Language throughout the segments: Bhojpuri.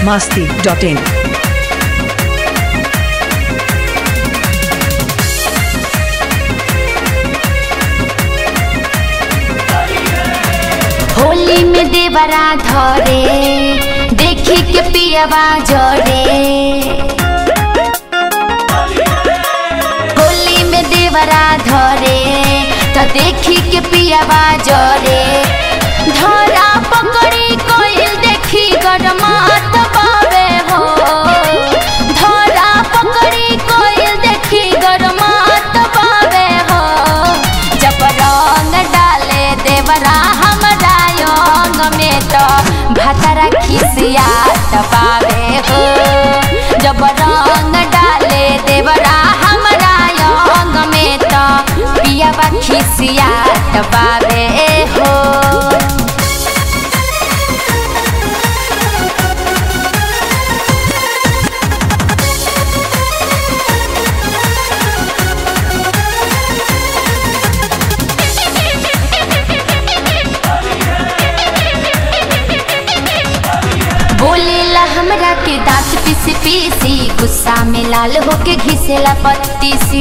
masti.in. होली में देवरा धरे देखी के पियवा जरे होली में देवरा धरे तो देखी के पियवा जरे धरा पकड़ी कोई देखी गरमात बावे हो धरा पकड़ी कोई देखी गरमात बावे हो जब रंग डाले देवरा हमरा अंग में तो भतरा खिसिया तबावे हो जब रंग डाले देवरा हमरा अंग में तो पियावा खिसिया तबावे हो बोलेला हमरा के दांत पिस पीसी गुस्सा में लाल होके घिसेला पत्ती सी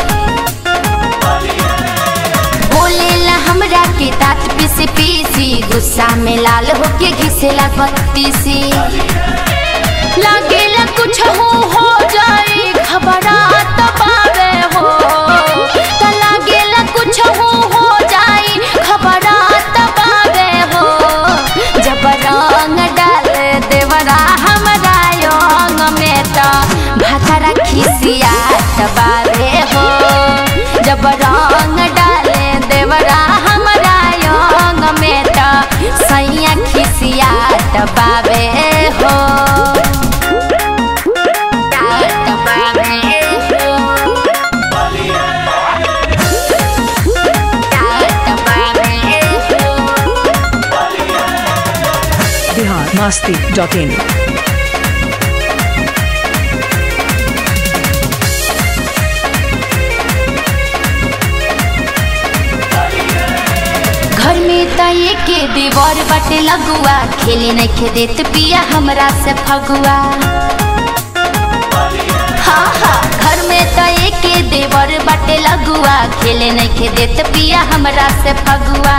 बोलेला हमरा के दांत पिस पीसी गुस्सा में लाल होके घिसेला पत्ती सी लागेला कुछ हो हो जाए घबरात पावे हो त लागेला कुछ हो हो जाए घबरात पावे हो जब रंग डाल देवरा हमरा अंग में त भातरा खिसिया तबावे हो जब रंग डाले देवरा हमरा अंग में त सैया खिसिया तबावे हो तबावे हो तबावे हो Bihar masti.in. घर में त एके देवर बाटे लगुआ खेले नहीं खे देत पिया हमरा से फगुआ हाँ हाँ घर में त एके देवर बाटे लगुआ खेले नहीं खे देत पिया हमरा से फगुआ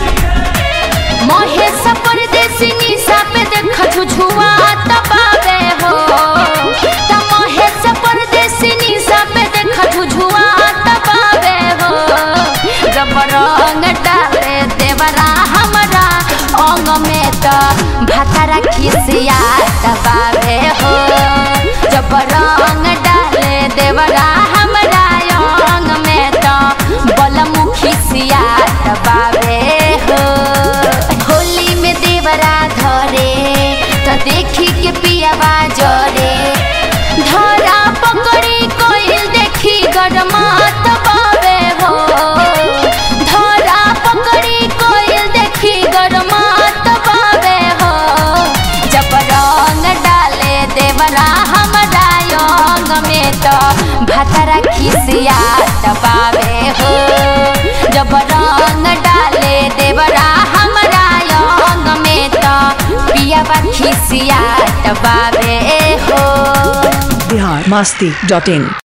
महेश परदेसी निशा पे देख झुझुआ तबावे हो त महेश परदेसी निशा पे देख झुझुआ तबावे हो जब रंग डाले देवरा हमरा अंग में त भातरा खिसिया तबावे हो जब रंग डाले देवरा हमरा अंग में त बलमु खिसिया तबावे हो होली में देवरा धरे त देखी के पियावा जरे धरा पकड़ी कोई देखी गरमात बावे हो धरा पकड़ी कोई देखी गरमात बावे हो जब रंग डाले देवरा हमरा अंग में तो भतरा खिसिया तबावे हो जब रंग डाले देवरा हमरा अंग में तो पियावा खिसिया तबावे हो Bihar masti.in.